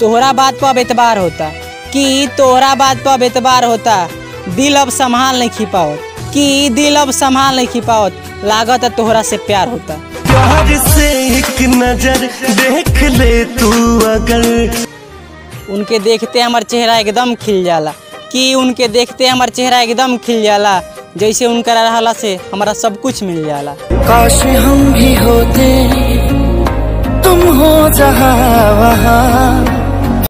तोहरा बात पर अब एतबार होता कि तोहरा बात पर अब एतबार होता दिल अब संभाल नहीं खिपावत कि दिल अब संभाल नहीं खिपावत लागत है तोहरा से प्यार होता प्यार से एक नजर देख ले तू अगर उनके देखते हमार चेहरा एकदम खिल जाला कि उनके देखते हमार चेहरा एकदम खिल जाला जैसे उनका रहला से हमारा सब कुछ मिल जाला काश हम भी होते तुम हो जहाँ वहाँ